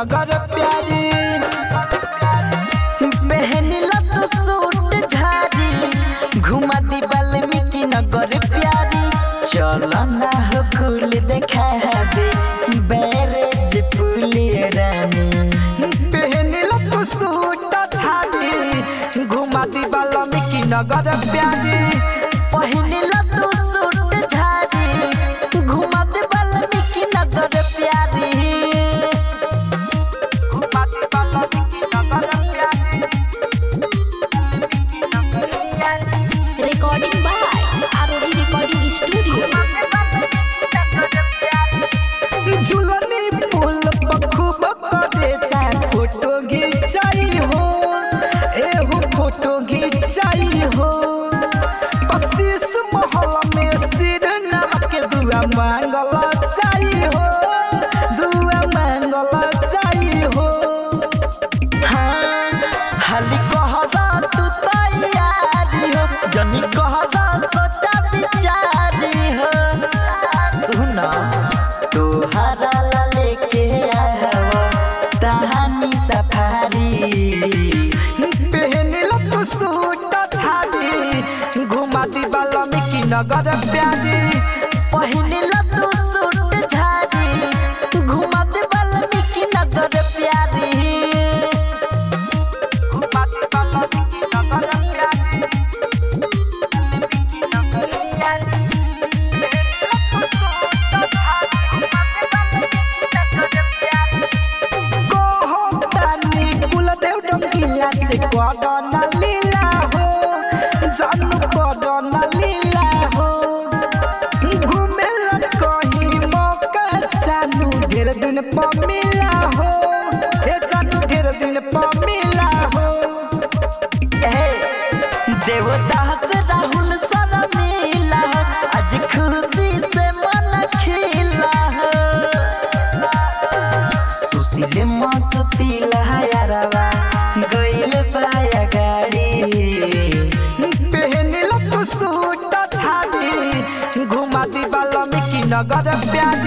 नगर प्यारी पहनला तो सूट झाड़ी घुमा दी वाल्मीकि नगर प्यारी चल ना हो कुल देखा दे बैरेज पुली रानी पहनिला तू सूट झाड़ी घुमा दी वाल्मीकि नगर प्यारी पहनला तो सूट झाड़ी घुमा दी वाल्मीकि नगर प्यारी घुमा दी वाल्मीकि नगर प्यारी Recording by ROD Recording Studio. झुलनी पुल बखूब करे सा फोटो घिंचाई हो एहू फोटो घिंचाई हो कशिश महल में सिर नाम के दुआ मांगल चाही हो दुआ मांगल चाही हो हाँ हाली कहदा तू तैयारी हो जनी कहदा सोचा विचारी हो सुना तोहरा ला लेके आवा तहानी सफारी पहनिला तू सूट झाड़ी घुमा दी वाल्मीकि नगर प्यारी पहिनला तू सूट झाड़ी घुमा दे वाल्मीकि नगर प्यारी घुमा दी वाल्मीकि नगर प्यारी कहतानी कुलदेव डंकिला से करना लीला हो जानू करना लीला हो घूमे ला कहीं मौका सानू ढेर दिन पर मिला हो ए जानू ढेर दिन पर मिला हो ए, देवदास राहुल सारा मिला आज खुशी से मन खिला सुशील मस्ती लहरवा गइल पाया गाड़ी पहनिला तू सूट झाड़ी घुमा दी वाल्मीकि नगर प्यारी